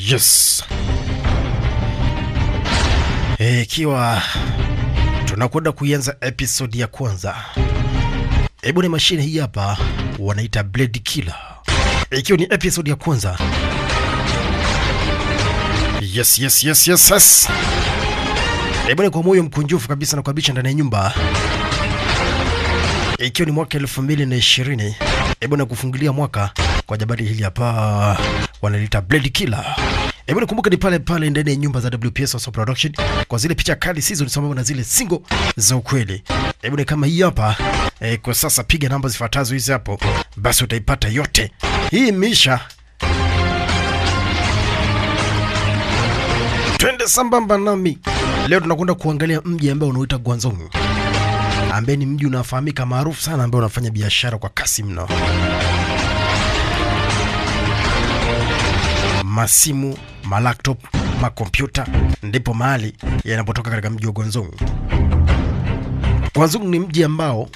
Yes. Eh, Ikiwa tunakwenda kuianza episode ya kwanza, hebu ni mashine hii hapa wanaita Blade Killer, ikiwa ni episode ya kwanza. Yes, yes, yes, yes, yes. Hebu ni kwa moyo mkunjufu kabisa na kuabisha ndani ya nyumba, ikiwa ni mwaka elfu mbili na ishirini. Hebu na kufungulia mwaka kwa jabali hili hapa wanalita Blade Killer. Hebu nikumbuke ni pale pale ndani ya nyumba za WPS Awesome Production kwa zile picha kali season sambamba na zile single za ukweli. Hebu ni kama hii hapa eh, kwa sasa piga namba zifuatazo hizi hapo, basi utaipata yote. Hii misha twende sambamba nami. Leo tunakwenda kuangalia mji ambao unaoita Guangzhou, ambaye ni mji unafahamika maarufu sana, ambao unafanya biashara kwa kasi mno. masimu, malaptop, makompyuta ndipo mahali yanapotoka katika mji wa Guangzhou. Guangzhou ni mji ambao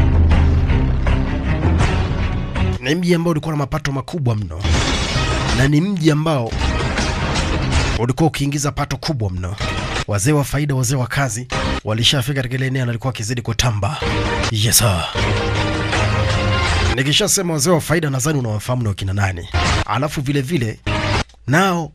ni mji ambao ulikuwa na mapato makubwa mno, na ni mji ambao ulikuwa ukiingiza pato kubwa mno. Wazee wa faida, wazee wa kazi walishafika katika ile eneo na walikuwa wakizidi kutamba. Yes sir. Nikishasema wazee wa faida, nadhani unawafahamu ni wakina nani. Alafu vile vile nao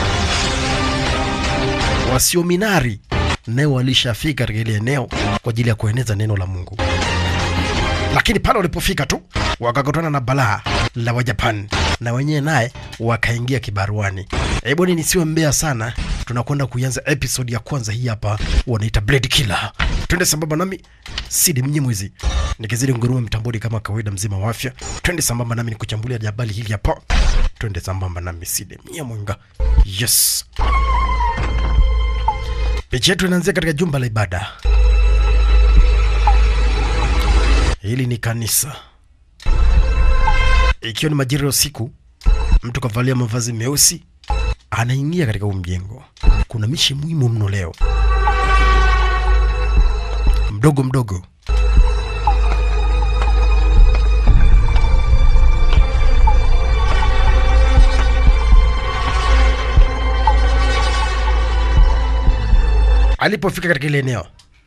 wasiominari nao walishafika katika ile eneo kwa ajili ya kueneza neno la Mungu, lakini pale walipofika tu wakakutana na balaa la Wajapan na wenyewe naye wakaingia kibaruani. Hebu ni nisiwe mbea sana, tunakwenda kuianza episode ya kwanza hii hapa, wanaita Blade Killer. Twende sambamba nami Sidi Mnyimwizi nikizidi ngurume mtamboni kama kawaida, mzima wa afya. Twende sambamba nami nikuchambulia jabali hili hapa, twende sambamba nami Sidi Mnyamwinga. Yes, picha yetu inaanzia katika jumba la ibada. Hili ni kanisa, ikiwa ni majira ya usiku. Mtu kavalia mavazi meusi anaingia katika huu mjengo. Kuna mishi muhimu mno leo, mdogo mdogo alipofika katika ile eneo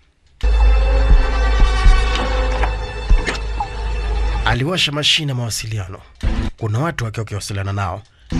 aliwasha mashine ya mawasiliano. Kuna watu wakiwa wakiwasiliana nao,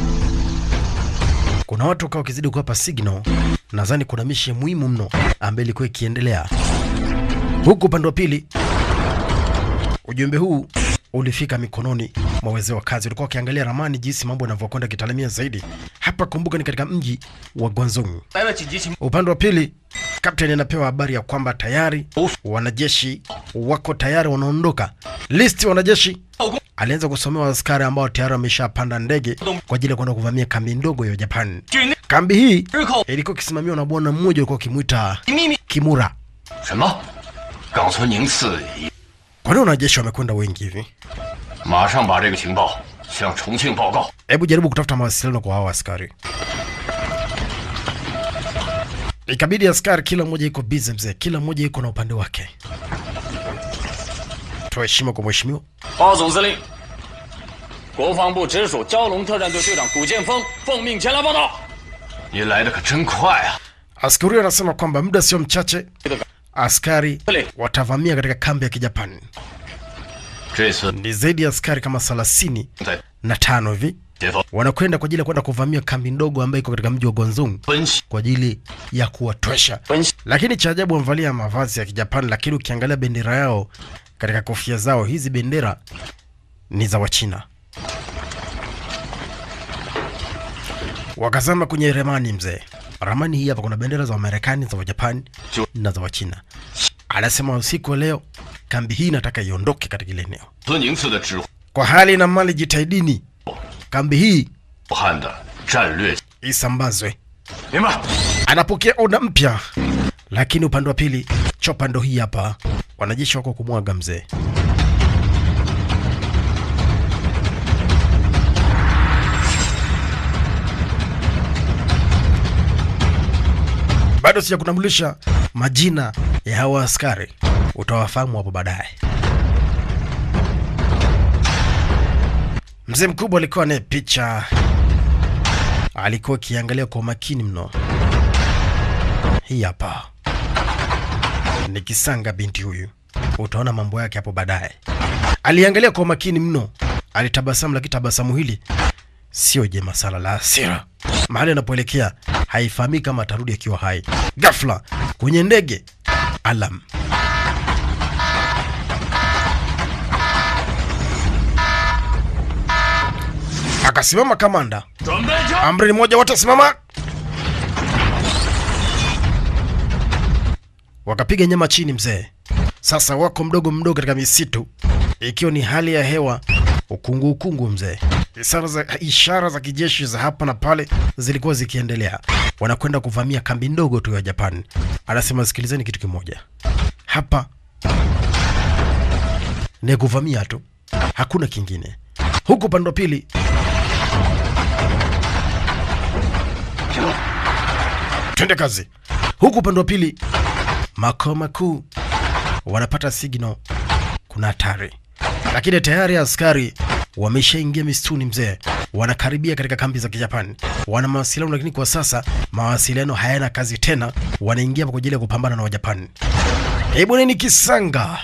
kuna watu wakawa wakizidi kuwapa signal. Nadhani kuna mishi muhimu mno ambayo ilikuwa ikiendelea huku upande wa pili. Ujumbe huu ulifika mikononi mwa wazee wa kazi, ulikuwa wakiangalia ramani jinsi mambo yanavyokwenda kitalamia zaidi. Hapa kumbuka, ni katika mji wa Guangzhou. 来了紧急情 Upande wa pili, kapteni anapewa habari ya kwamba tayari wanajeshi wako tayari wanaondoka. Listi wanajeshi alianza kusomewa askari ambao tayari wameshapanda ndege kwa ajili ya kwenda kuvamia kambi ndogo ya Japan. 军内 Kambi hii 日寇 ilikuwa ikisimamiwa na bwana mmoja alikuwa akimwita 秘密 Kimura. 什么？冈村宁次已 Kwa nini wanajeshi wamekwenda wengi hivi? 马上把这个情报向重庆报告。 Hebu jaribu kutafuta mawasiliano kwa hao askari. Ikabidi askari kila mmoja iko busy mzee, kila mmoja iko na upande wake. Toa heshima kwa mheshimiwa. 报总司令，国防部直属蛟龙特战队队长古建峰奉命前来报道。 您来的可真快啊！ Askari huyo anasema kwamba muda sio mchache 这个 askari Pale. watavamia katika kambi ya Kijapani. 这次 Ni zaidi ya askari kama thelathini 在 na tano hivi 解放 wanakwenda kwa ajili ya kwenda kuvamia kambi ndogo ambayo iko katika mji wa Guangzhou 分析 kwa ajili ya kuwatwesha. 分析 Lakini cha ajabu wamevalia mavazi ya Kijapani, lakini ukiangalia bendera yao katika kofia zao, hizi bendera ni za Wachina. Wakazama kwenye ramani mzee, ramani hii hapa, kuna bendera za Wamarekani, za Wajapani Jo- na za Wachina. Anasema usiku wa leo kambi hii nataka iondoke katika ile eneo. 村宁次的指挥 Kwa hali na mali, jitahidini kambi hii 武汉的战略， isambazwe. 明白？ Anapokea oda mpya, lakini upande wa pili chopa ndo hii hapa, wanajeshi wako kumwaga mzee. Bado sijakutambulisha majina ya hawa askari, utawafahamu hapo baadaye. Mzee mkubwa alikuwa naye picha alikuwa akiangalia kwa makini mno. Hii hapa ni kisanga binti huyu, utaona mambo yake hapo baadaye. Aliangalia kwa makini mno, alitabasamu, lakini tabasamu hili sio jema sana, la hasira. Mahali anapoelekea haifahamiki kama atarudi akiwa hai. Ghafla kwenye ndege, alam akasimama kamanda. 准备枪！ Amri ni moja, wote simama. Wakapiga nyama chini mzee. Sasa wako mdogo mdogo katika misitu, ikiwa ni hali ya hewa ukungu ukungu mzee. Ishara za, ishara za kijeshi za hapa na pale zilikuwa zikiendelea. Wanakwenda kuvamia kambi ndogo tu ya Japan. Anasema sikilizeni kitu kimoja, hapa ni kuvamia tu, hakuna kingine. Huku upande wa pili twende kazi. Huku upande wa pili makao makuu wanapata signal, kuna hatari, lakini tayari askari wameshaingia misituni mzee, wanakaribia katika kambi za Kijapani, wana mawasiliano, lakini kwa sasa mawasiliano hayana kazi tena, wanaingia kwa ajili ya kupambana na Wajapani. Hebu nini kisanga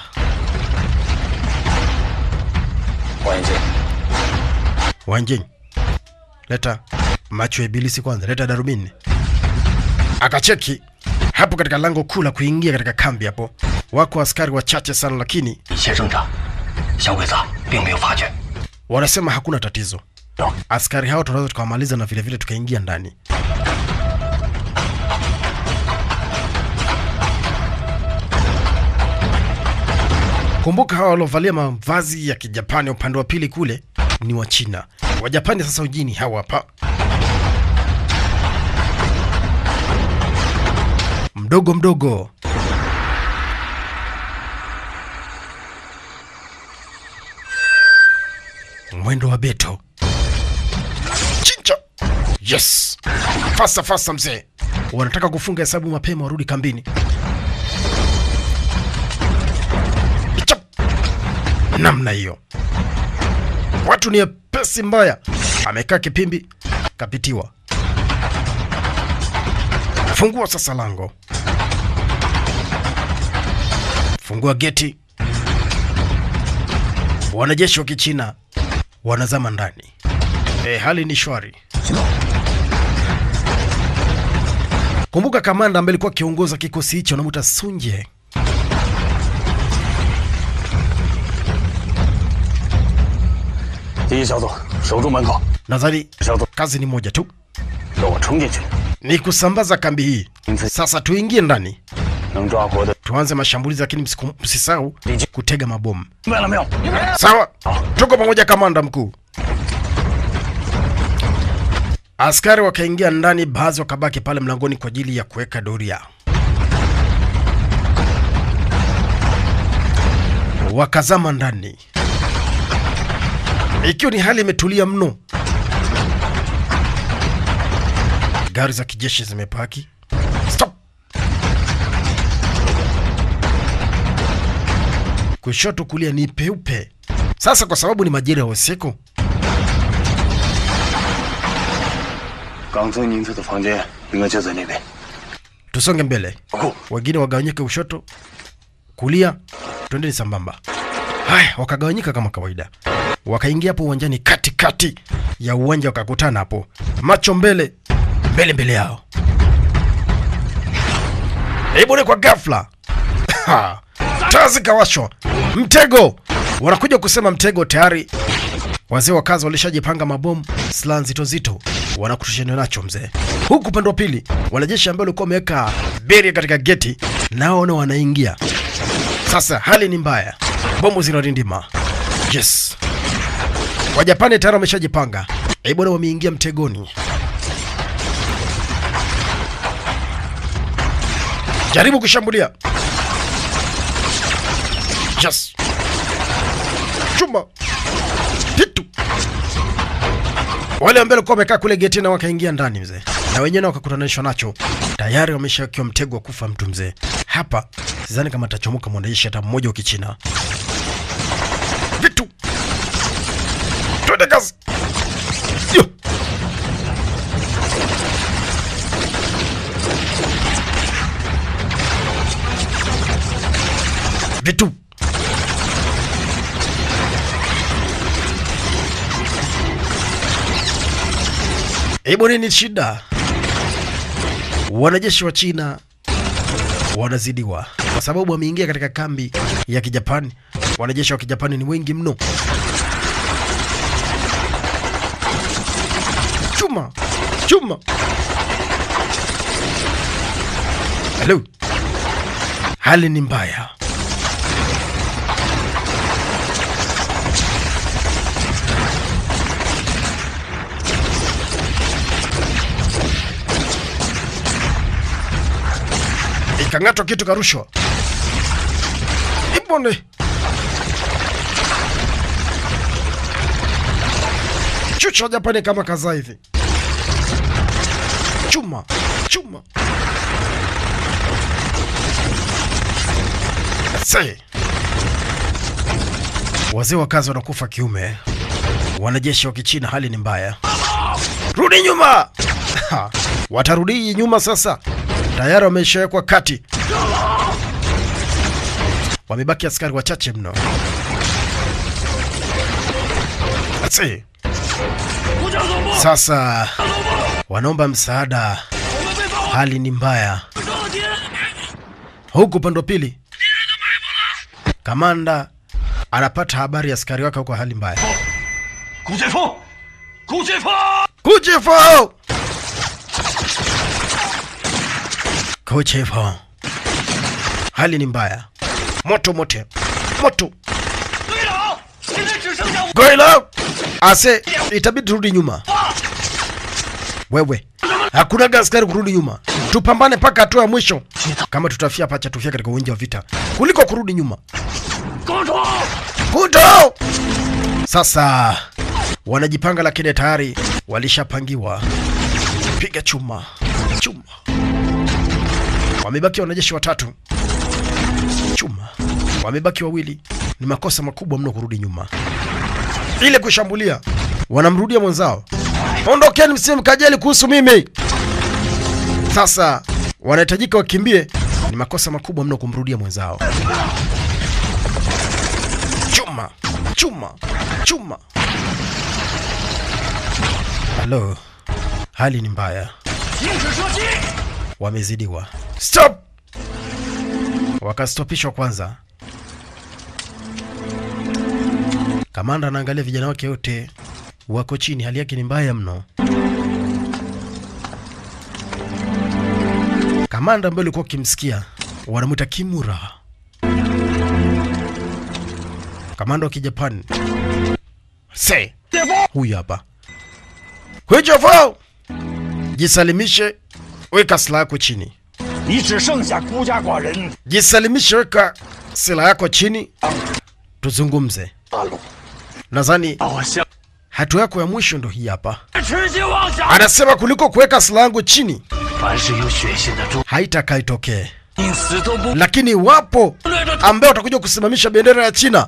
黄眼镜， Wanjing, leta macho ya ibilisi kwanza, leta darubini. Akacheki hapo katika lango kuu la kuingia katika kambi. Hapo wako askari wachache sana, lakini 一切正常，小鬼子并没有发觉。 wanasema hakuna tatizo. Askari hao tunaweza tukawamaliza na vilevile tukaingia ndani. Kumbuka hawa waliovalia mavazi ya Kijapani upande wa pili kule ni wa China. Wajapani sasa ujini hawa hapa. Mdogo mdogo. Mwendo wa beto. Chincha. Yes. Fasta fasta mzee. Wanataka kufunga hesabu mapema warudi kambini. Chap. Namna hiyo. Watu ni pesi mbaya. Amekaa kipimbi, kapitiwa. Fungua sasa lango. Fungua geti. Wanajeshi wa Kichina wanazama ndani. E, hali ni shwari. Kumbuka kamanda ambaye alikuwa akiongoza kikosi hicho anamuita Sunje. 第一小组守住门口， Nadhani 小组 kazi ni moja tu, 给我冲进去， ni kusambaza kambi hii. Sasa tuingie ndani, 能抓活的， tuanze mashambulizi, lakini msiku- msisahau kutega mabomu. 明白了没有？ Sawa, tuko pamoja, kamanda mkuu. Askari wakaingia ndani, baadhi wakabaki pale mlangoni kwa ajili ya kuweka doria. Wakazama ndani, ikiwa ni hali imetulia mno. Gari za kijeshi zimepaki. Stop! kushoto kulia ni peupe. Sasa kwa sababu ni majira ya usiku, 冈村宁次的房间应该就在那边。 tusonge mbele, 不， wengine wagawanyike kushoto, kulia, twendeni sambamba. Haya, wakagawanyika kama kawaida, wakaingia hapo uwanjani, katikati ya uwanja, wakakutana hapo, macho mbele mbele mbele yao. Hebu ni kwa ghafla Ha! taa zikawashwa, mtego. Wanakuja kusema mtego tayari. Wazee wa kazi walishajipanga mabomu, silaha nzito nzito, wanakutushana nacho mzee. Huku upande wa pili, wanajeshi ambao walikuwa wameweka beria katika geti, nao nao wanaingia. Sasa hali ni mbaya, bomu zinarindima. Yes, Wajapani tayari wameshajipanga. Eh bwana, wameingia mtegoni. Jaribu kushambulia. Yes. Chuma. Pitu. Wale ambao walikuwa wamekaa kule getini wakaingia ndani mzee, na wenyewe wakakutanishwa nacho, tayari wameshakiwa mtego wa kufa mtu mzee. Hapa sidhani kama atachomoka mwanajeshi hata mmoja wa Kichina. Vitu, twende kazi. Yo. vitu Hebu nini shida? Wanajeshi wa China wanazidiwa kwa sababu wameingia katika kambi ya Kijapani. Wanajeshi wa Kijapani ni wengi mno. Chuma chuma, halo, hali ni mbaya. Ikang'atwa kitu karushwa. Ibone. Chucha Japani kama kaza hivi. Chuma, chuma. Se. Wazee wa kazi wanakufa kiume. Wanajeshi wa Kichina hali ni mbaya. Rudi nyuma. Ha, Watarudi nyuma sasa. Tayari wameshawekwa kati. Wamebaki askari wachache mno. Se. Sasa wanaomba msaada, hali ni mbaya. Huku upande wa pili, kamanda anapata habari ya askari wake huko hali mbaya. 古剑锋，古剑锋， Kuchifo! Kuchifo. Hali ni mbaya. Moto mote. Moto. 队长，现在只剩下我。 Goila! Ase, itabidi turudi nyuma. Wewe, hakuna askari kurudi nyuma. Tupambane mpaka hatua ya mwisho. Kama tutafia pacha tufia katika uwanja wa vita kuliko kurudi nyuma. 跟住！ Kuto! Sasa wanajipanga, lakini tayari walishapangiwa. Piga chuma chuma. Wamebaki wanajeshi watatu. Chuma. Wamebaki wawili. Ni makosa makubwa mno kurudi nyuma. Ile kushambulia, wanamrudia mwenzao. Ondokeni, msiwe mkajali kuhusu mimi. Sasa wanahitajika wakimbie. Ni makosa makubwa mno kumrudia mwenzao. Chuma, chuma, chuma. Halo, hali ni mbaya, 停止射击！ wamezidiwa. Stop! Wakastopishwa kwanza. Kamanda anaangalia vijana wake wote wako chini, hali yake ni mbaya mno. Kamanda ambaye ulikuwa ukimsikia wanamwita Kimura, kamanda wa Kijapani. Se 剑锋， huyu hapa Huijofo, jisalimishe, weka silaha yako chini. 你只剩下孤家寡人。 Jisalimishe, weka silaha yako chini, tuzungumze. 大陆， Nadhani 把我向 hatua yako ya mwisho ndo hii hapa. 痴心妄想。 Anasema kuliko kuweka silaha yangu chini 凡是有血性的中， haitakaa itokee, 因此都不 lakini iwapo 略着 ambaye utakuja kusimamisha bendera ya China.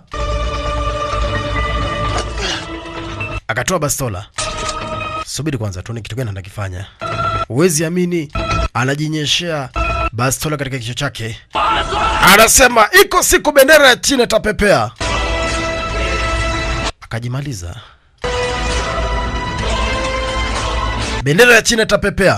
Akatoa bastola. Subiri kwanza tuone kitu gani anakifanya. Huwezi amini, anajinyeshea bastola katika kichwa chake. Anasema iko siku bendera ya China itapepea. Akajimaliza. Bendera ya China itapepea.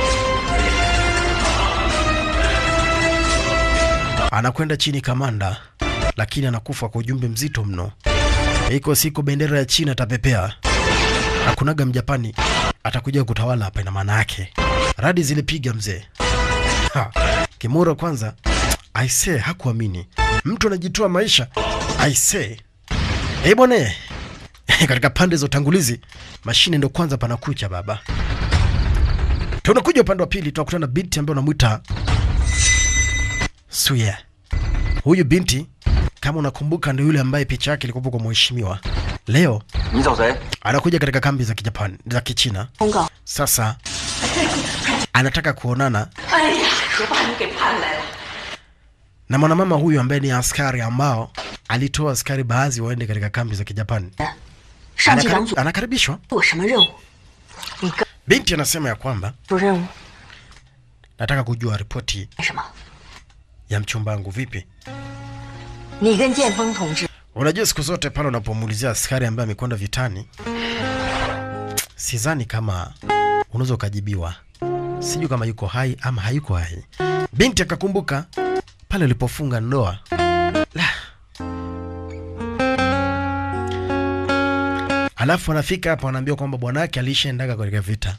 Anakwenda chini kamanda, lakini anakufa kwa ujumbe mzito mno. Iko siku bendera ya China itapepea. Hakunaga Mjapani atakuja kutawala hapa, ina maana yake radi zilipiga mzee. Ha, Kimura kwanza aise, hakuamini mtu anajitoa maisha aise. Eh bwana, katika pande za utangulizi mashine ndo kwanza panakucha baba. Tunakuja upande wa pili, tunakutana na binti ambaye unamwita Suya. Huyu binti kama unakumbuka, ndio yule ambaye picha yake ilikuwa kwa mheshimiwa. Leo 你找谁？ anakuja katika kambi za Kijapani za Kichina. 公告。 Sasa anataka kuonana 哎呀，可把你给盼来了。 na mwanamama huyu ambaye ni askari ambao alitoa askari baadhi waende katika kambi za Kijapani. 上级党 Anakari- 组 anakaribishwa. 有什么任务？你跟 Binti anasema ya kwamba 出任务 nataka kujua ripoti 干什么？ ya mchumba wangu. Vipi, 你跟剑锋同志 Unajua, siku zote pale unapomuulizia askari ambaye amekwenda vitani, sidhani kama unaweza ukajibiwa, sijui kama yuko hai ama hayuko hai. Binti akakumbuka pale ulipofunga ndoa la. Alafu anafika hapo anaambiwa kwamba bwanake alishaendaga katika vita.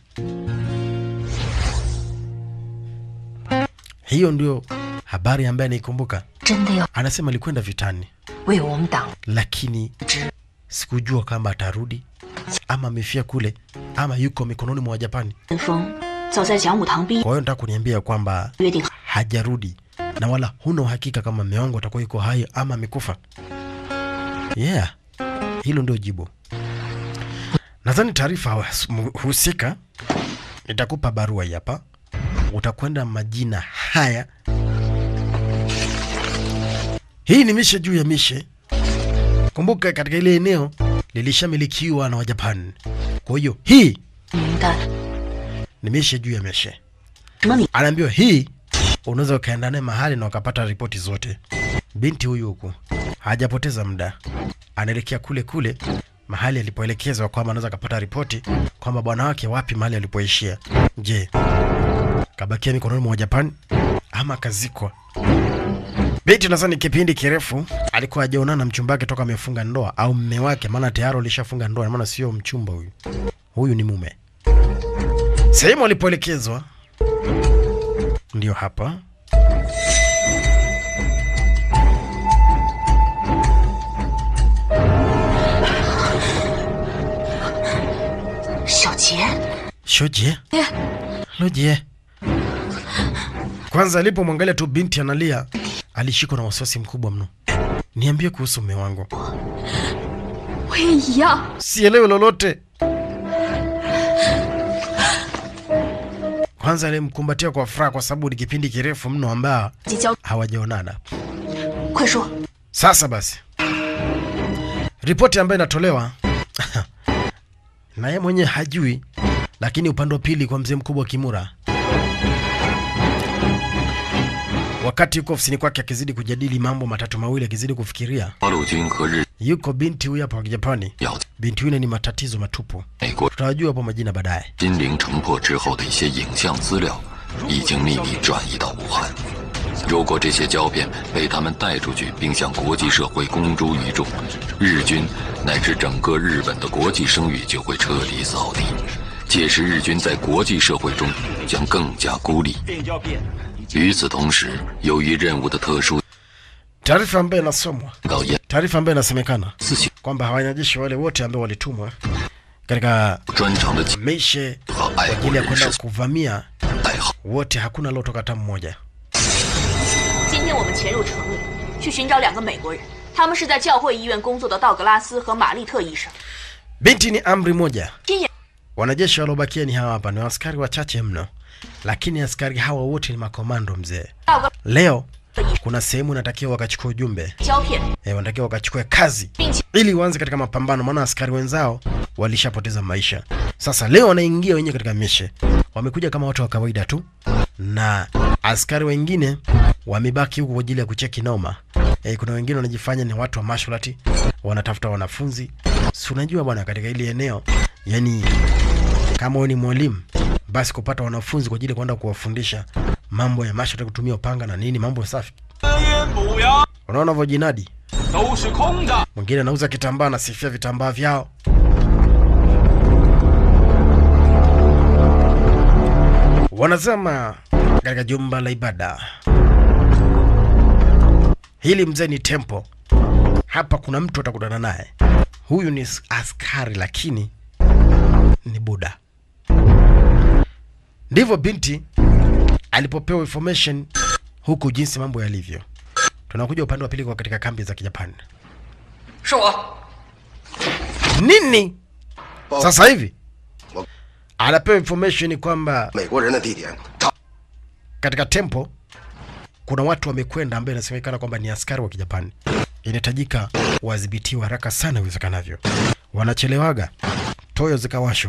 Hiyo ndio habari ambaye anaikumbuka. 真的要 Anasema alikwenda vitani 为我们党 lakini sikujua kama atarudi ama amefia kule ama yuko mikononi mwa Wajapani. 剑锋早在讲武堂毕业 Kwa hiyo nataka kuniambia kwamba 约定好， hajarudi na wala huna uhakika kama mume wangu atakuwa yuko hai ama amekufa. Yeah, hilo ndio jibu. Nadhani taarifa husika nitakupa barua hii hapa, utakwenda majina haya. Hii ni mishe juu ya mishe. Kumbuka katika ile eneo lilishamilikiwa na Wajapani, kwa hiyo hii 名单 ni mishe juu ya mishe. 什么名？ anaambiwa hii unaweza ukaenda naye mahali na ukapata ripoti zote. Binti huyu huku hajapoteza muda, anaelekea kule kule mahali alipoelekezwa kwamba anaweza akapata ripoti kwamba bwana wake wapi mahali alipoishia. Je, kabakia mikononi mwa Japani ama kazikwa? Binti nadhani kipindi kirefu alikuwa hajaonana na mchumba wake toka amefunga ndoa au mme wake, maana tayari alishafunga ndoa, maana sio mchumba huyu, huyu ni mume. Sehemu alipoelekezwa ndio hapa. 小杰， Shoje, Loje. Kwanza alipomwangalia tu binti analia, alishikwa na wasiwasi mkubwa mno. Niambie kuhusu mume wangu. 我也一样。 Sielewi lolote. Kwanza alimkumbatia kwa furaha kwa sababu ni kipindi kirefu mno ambao 即交， hawajaonana. 快说， Sasa basi, ripoti ambayo inatolewa na yeye mwenyewe hajui, lakini upande wa pili kwa mzee mkubwa Kimura, wakati yuko ofisini kwake akizidi kujadili mambo matatu mawili, akizidi kufikiria, 八路军和日 yuko binti huyu hapa wa Kijapani. 要 Binti yule ni matatizo matupu, 美国 tutawajua hapo majina baadaye. 金陵城破之后的一些影像资料，已经秘密转移到武汉。如果这些胶片被他们带出去，并向国际社会公诸于众，日军乃至整个日本的国际声誉就会彻底扫地。届时，日军在国际社会中将更加孤立。与此同时，由于任务的特殊， Taarifa ambayo inasomwa, 到严 taarifa ambayo inasemekana 自行 kwamba wanajeshi wale wote ambao walitumwa katika 专长的 mishe 和 kwa 爱国 ajili ya 人 kwenda 士 kuvamia 代号。 wote, hakuna aliotoka hata mmoja. 今天我们潜入城里，去寻找两个美国人，他们是在教会医院工作的道格拉斯和玛丽特医生。 Binti ni amri moja. 今夜 Wanajeshi waliobakia ni hawa hapa, ni askari wachache mno, lakini askari hawa wote ni makomando mzee. 道格 Leo kuna sehemu inatakiwa wakachukua ujumbe 胶片， e, wanatakiwa wakachukue kazi 并且 ili waanze katika mapambano, maana askari wenzao walishapoteza maisha. Sasa leo wanaingia wenyewe katika mishe, wamekuja kama watu wa kawaida tu, na askari wengine wamebaki huku kwa ajili ya kucheki noma. E, kuna wengine wanajifanya ni watu wa mashlati, wanatafuta wanafunzi. Si unajua bwana, katika ile eneo yani, kama wewe ni mwalimu basi kupata wanafunzi kwa ajili ya kwenda kuwafundisha mambo ya mashlati, kutumia upanga na nini, mambo safi. 补呀， Unaona vojinadi 都是空的。 mwingine anauza kitambaa anasifia vitambaa vyao. Wanazama katika jumba la ibada hili. Mzee ni tempo hapa, kuna mtu atakutana naye. Huyu ni askari lakini ni Buda. Ndivyo binti alipopewa information huku, jinsi mambo yalivyo. Tunakuja upande wa pili kwa katika kambi za Kijapani. 是我， nini 报 sasa hivi 我 anapewa information kwamba 美国人的地点，他 katika tempo kuna watu wamekwenda ambaye inasemekana kwamba ni askari wa kijapani inahitajika wadhibitiwe haraka sana iwezekanavyo wanachelewaga toyo zikawashwa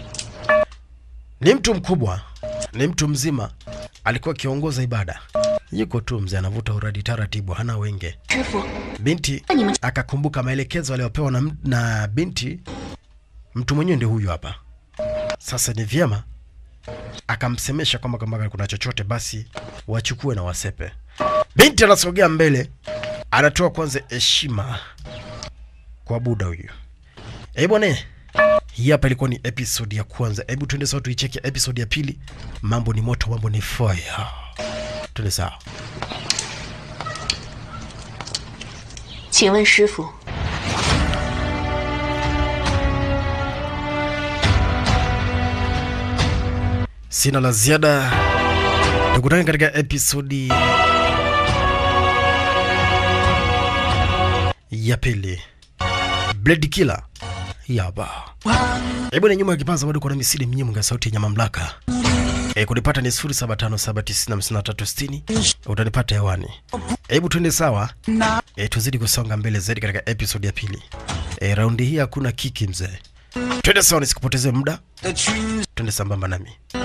ni mtu mkubwa ni mtu mzima alikuwa akiongoza ibada yuko tu mzee anavuta uradi taratibu hana wenge 师傅， binti akakumbuka maelekezo aliyopewa na, m- na binti mtu mwenyewe ndio huyu hapa sasa ni vyema akamsemesha kwamba kama kuna chochote basi wachukue na wasepe binti anasogea mbele anatoa kwanza heshima kwa buda huyu eh bwana hii hapa ilikuwa ni episode ya kwanza hebu tuende sawa tuicheke episode ya pili mambo ni moto mambo ni fire tuende sawa 请问师傅， sina la ziada tukutane katika episodi ya pili blade killer yaba hebu na nyuma ya kipaza bado kuna misidi mnyimu nga sauti yenye mamlaka e, kunipata ni 0757905360 utanipata hewani hebu twende sawa e, tuzidi kusonga mbele zaidi katika episodi ya pili e, raundi hii hakuna kiki mzee twende sawa nisikupoteze muda twende sambamba nami